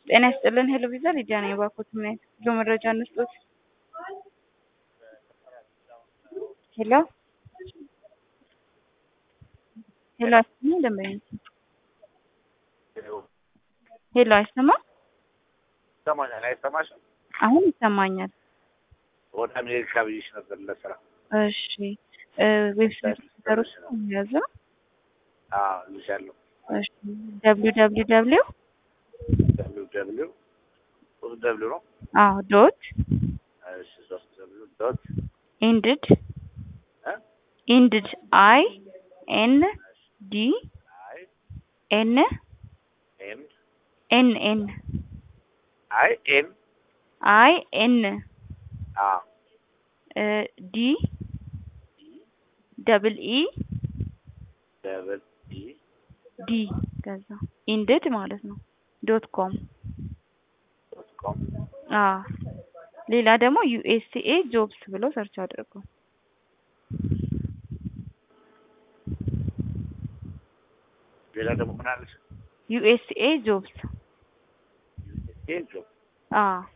ጤና ይስጥልን ሄሎ ቪዛ ሊዲያ ነኝ። እባክዎት ምን አይነት ጉዞ መረጃ እንስጦት? ሄሎ ሄሎ አይሰማም ደንበኛ ሄሎ አይሰማም? ይሰማኛል። አይሰማሽም? አሁን ይሰማኛል። ወደ አሜሪካ ብዬሽ ነበር ለስራ። እሺ ዌብሳይት ሲሰሩት ያዘ አዎ ልሻለሁ። እሺ ደብሊው ደብሊው ደብሊው ደብሊው ደብሊው ሶስት ደብሊው ነው። አዎ ዶት እሺ ሶስት ደብሊው ዶት ኢንድድ እ ኢንድድ አይ ኤን ዲ አይ ኤን ኤም ኤን ኤን አይ ኤም አይ ኤን አ ዲ ደብል ኢ ደብል ኢ ዲ ከዛ ኢንድድ ማለት ነው ዶት ኮም ዶት ኮም አ ሌላ ደግሞ ዩኤስኤ ጆብስ ብሎ ሰርች አድርጉ። ሌላ ደግሞ ምን አለሽ? ዩኤስኤ ጆብስ ኤ ጆብ አ